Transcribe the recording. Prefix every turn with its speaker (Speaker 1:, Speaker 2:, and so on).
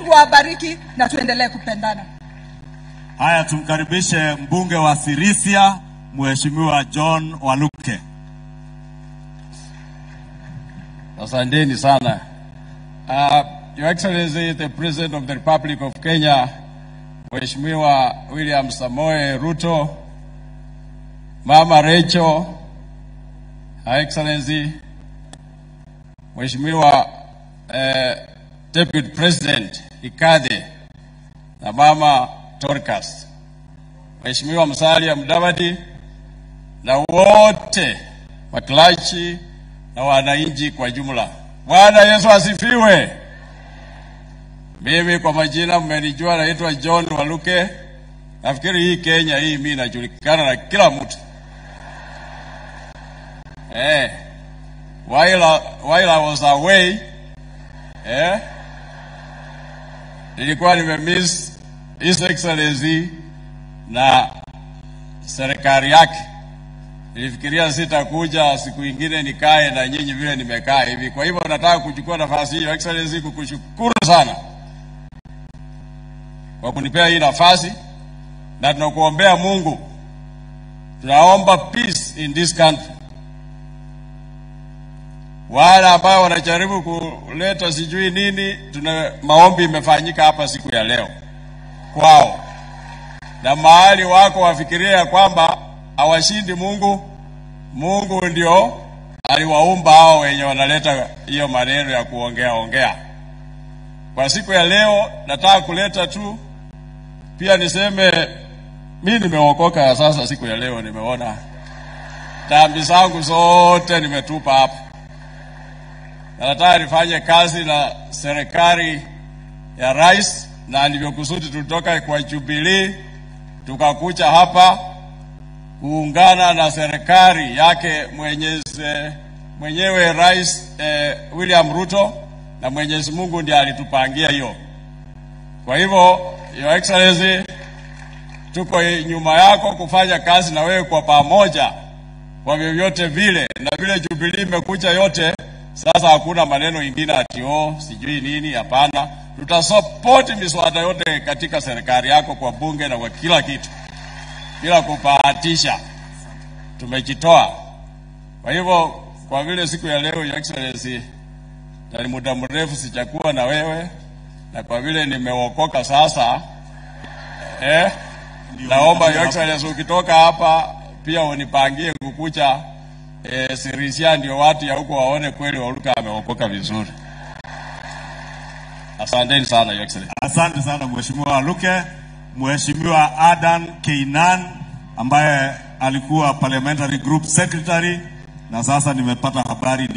Speaker 1: Mungu awabariki na tuendelee kupendana.
Speaker 2: Haya, tumkaribishe mbunge wa Sirisia Mheshimiwa John Waluke.
Speaker 3: Asanteni sana. Uh, Your Excellency the President of the Republic of Kenya, Mheshimiwa William Samoe Ruto, Mama Rachel, Her Excellency, Mheshimiwa uh, Deputy President Ikadhe na Mama Dorcas, Mheshimiwa Musalia Mudavadi na wote wakilachi na wananchi kwa jumla. Bwana Yesu asifiwe. Mimi kwa majina mmenijua, naitwa John Waluke. Nafikiri hii Kenya hii mimi najulikana na kila mtu eh. While, I- while I was away eh, nilikuwa nimemiss His Excellency na serikali yake. Nilifikiria sitakuja siku ingine nikae na nyinyi vile nimekaa hivi. Kwa hivyo nataka kuchukua nafasi hii, Your Excellency, kukushukuru sana kwa kunipea hii nafasi, na tunakuombea Mungu, tunaomba peace in this country. Wale ambao wanajaribu kuleta sijui nini, tuna maombi imefanyika hapa siku ya leo kwao, na mahali wako wafikiria ya kwamba hawashindi Mungu. Mungu ndio aliwaumba hao wenye wanaleta hiyo maneno ya kuongea ongea. Kwa siku ya leo nataka kuleta tu pia niseme mi nimeokoka sasa. Siku ya leo nimeona dhambi zangu zote nimetupa hapa, na nataka nifanye kazi na serikali ya rais, na ndivyo kusudi tulitoka kwa Jubilee tukakuja hapa kuungana na serikali yake mwenyezi, mwenyewe Rais eh, William Ruto, na Mwenyezi Mungu ndiye alitupangia hiyo. Kwa hivyo, Your Excellency, tuko nyuma yako kufanya kazi na wewe kwa pamoja kwa vyovyote vile, na vile Jubilee imekuja yote sasa, hakuna maneno ingine ati oh sijui nini. Hapana, tutasapoti miswada yote katika serikali yako kwa bunge na kwa kila kitu bila kubahatisha, tumejitoa. Kwa hivyo, kwa vile siku ya leo Your Excellency, na ni muda mrefu sijakuwa na wewe, na kwa vile nimeokoka sasa eh, naomba Your Excellency ukitoka hapa pia unipangie kukucha eh, Sirisia, ndio watu ya huko waone kweli Waluka ameokoka vizuri. Asanteni sana Your Excellency.
Speaker 2: Asante sana Mheshimiwa Waluke. Mheshimiwa Adan Keinan ambaye alikuwa parliamentary group secretary na sasa nimepata habari